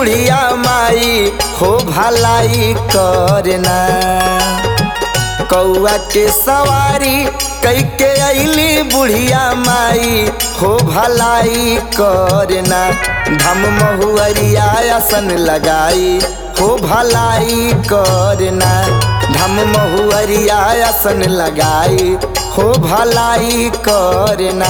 बुढ़िया माई हो भलाई करना कौआ के सवारी कई के अली बुढ़िया माई हो भलाई करना धम महुअरिया आसन लगाई हो भलाई करना धम महुअरिया आसन लगाई हो भलाई करना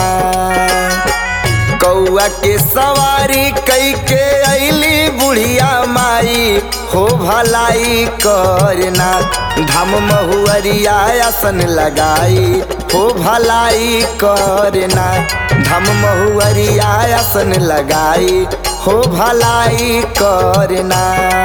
कौआ के सवारी कई के अली बुढ़िया माई हो भलाई करना धम महुअरिया आसन लगाई हो भलाई करना धम महुअरिया आसन लगाई हो भलाई करना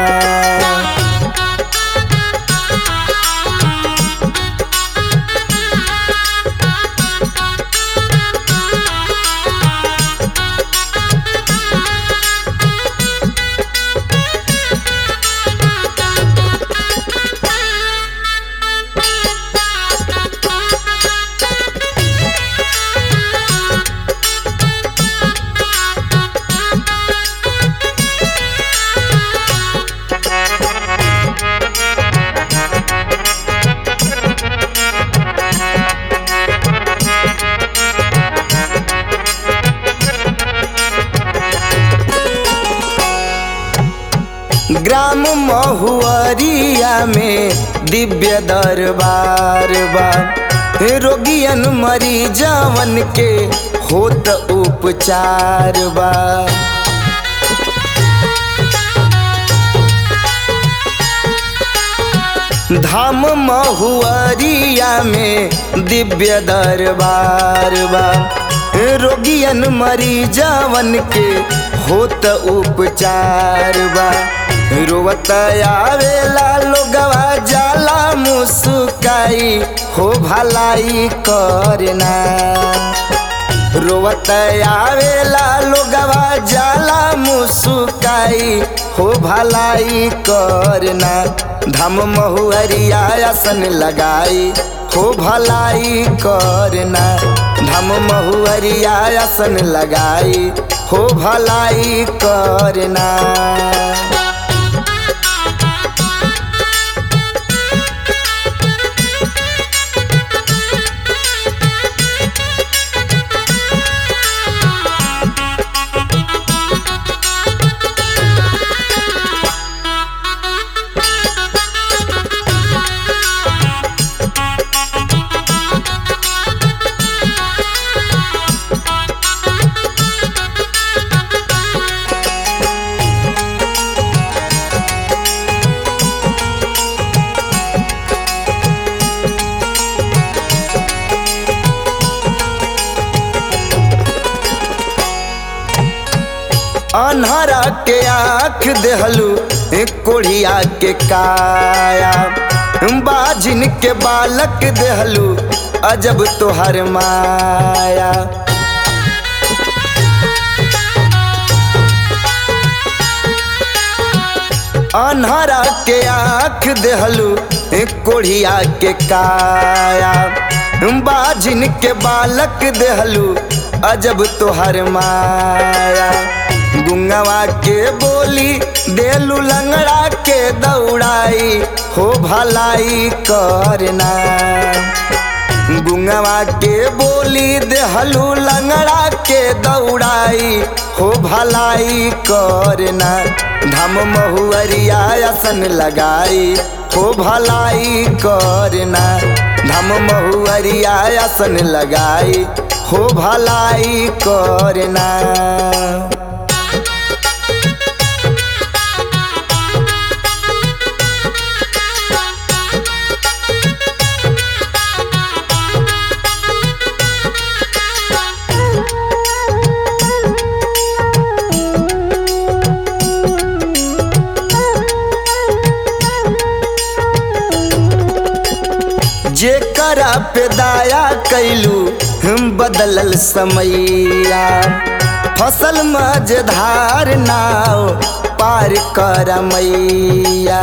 ग्राम महुअरिया में दिव्य दरबार बा रोगियन मरीजवन के होत उपचार बा धाम महुअरिया में दिव्य दरबार बा रोगियन मरीजवन के होत उपचार बा रोवत आवेला लोगवा जाला मुस्काई हो भलाई करना रोवत आवेला लोगवा जाला मुस्काई हो भलाई करना धम महुअरिया आसन लगाई हो भलाई करना धम महुअरिया आसन लगाई हो भलाई करना अनहरा के आँख देहलू कोढ़िया के काया बाजिन के बालक देहलू अजब तोहर माया अनहरा के आँख देहलू कोढ़िया के काया बाजिन के बालक देहलू अजब तोहर माया गुंगवा के बोली देलू लंगड़ा के दौड़ाई हो भलाई करना गुंगवा के बोली देहलू लंगड़ा के दौड़ाई हो भलाई करना धम महुअरिया आसन लगाई हो भलाई करना धम महुअरिया आसन लगाई हो भलाई करना जेकरा पे दाया कैलू हम बदलल समैया फसल मझधार नाव पार कर मैया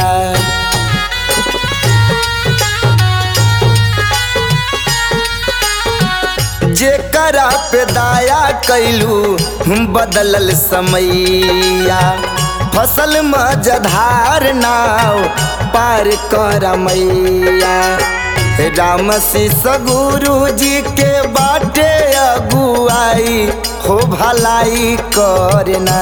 जेकरा पे दाया कैलू हम बदलल समैया फसल मजधार नाव पार कर मैया राम शिष गुरु जी के बाटे अगुआई हो भलाई करना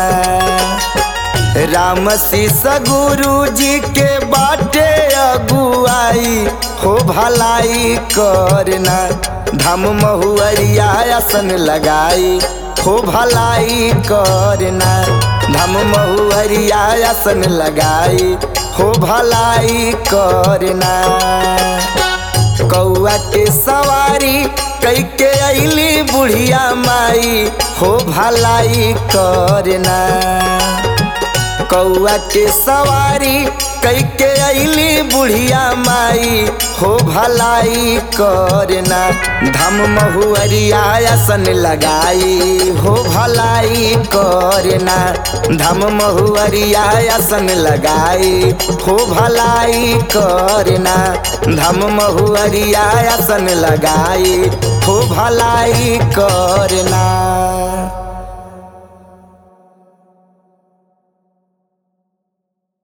राम शिष गुरु जी के बाटे अगुआई हो भलाई करना धम महुअरिया आसन लगाई हो भलाई करना धम महुअरिया आसन लगाई हो भलाई करना कौआ के सवारी कई के अली बुढ़िया माई हो भलाई करना कौआ के सवारी कई के अली बुढ़िया माई हो भलाई करना धम महुअरिया आसन लगाई हो भलाई करना धम महुअरिया आसन लगाई हो भलाई करना धम महुअरिया आसन लगाई हो भलाई करना